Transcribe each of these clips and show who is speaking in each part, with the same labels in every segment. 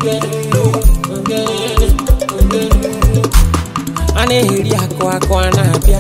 Speaker 1: a na-eri akụ akụ a na-abịa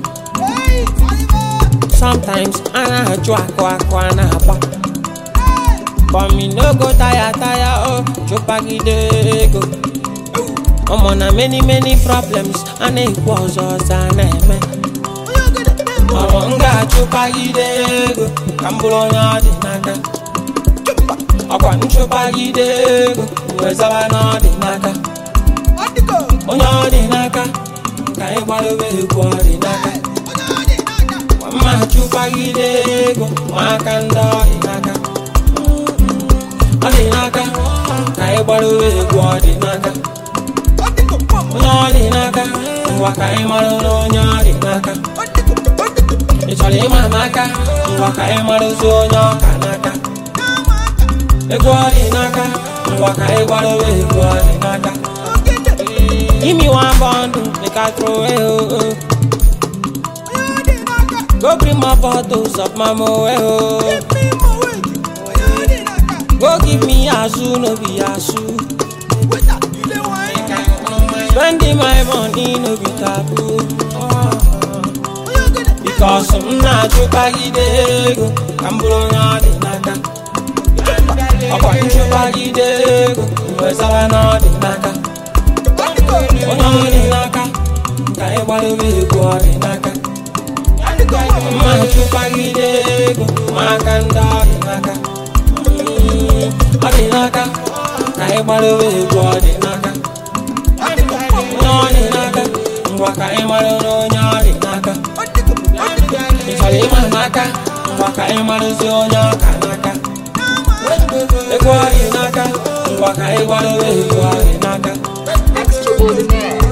Speaker 1: sometimes a na-ajụ akụ akụ a na-agba but me no go tire tire o chụpagide ego ọmọ na many many problems a na-ekwu ọzọ ọzọ a na-eme ọmọ m ga-achụpagide ego ka m bụrụ onye ọ dị n'aka ọkwa nchụpagide ego wee zaba na ọ dị n'aka onye ọ dị n'aka ka anyị gbadobe egwu ọ dị n'aka mma chụpagide ego ma aka ndị ọ dị n'aka ọ dị n'aka ka anyị gbadobe egwu ọ dị n'aka onye ọ dị n'aka ngwa ka anyị mara na onye ọ dị n'aka ị chọrọ ịma m aka ngwa ka anyị marụzi onye ọka n'aka ego ọ dị n'aka ngwa ka anyị gbadobe egwu ọ dị n'aka Give me one bundle, make I throw it. Oh, oh. Go bring my bottles of my moe. Oh. Go give me azu, no be azu. Spending my money, no be taboo. Because I'm not your baggy dego. I'm blowing out the naka. I'm going to baggy dego. Where's our not the naka? onye ọ dị n'aka ka anyị gbadobe egwu ọ dị n'aka mma chụkwagide ego ma aka ndị ọ dị n'aka ọ dị n'aka ka anyị gbadobe egwu ọ dị n'aka onye ọ dị n'aka ngwa ka anyị mara na onye ọ dị n'aka ị chọrọ ịma n'aka ngwa ka anyị marụzi onye ọka n'aka egwu ọ dị n'aka ngwa ka anyị gbadobe egwu ọ dị n'aka
Speaker 2: Extraordinaire.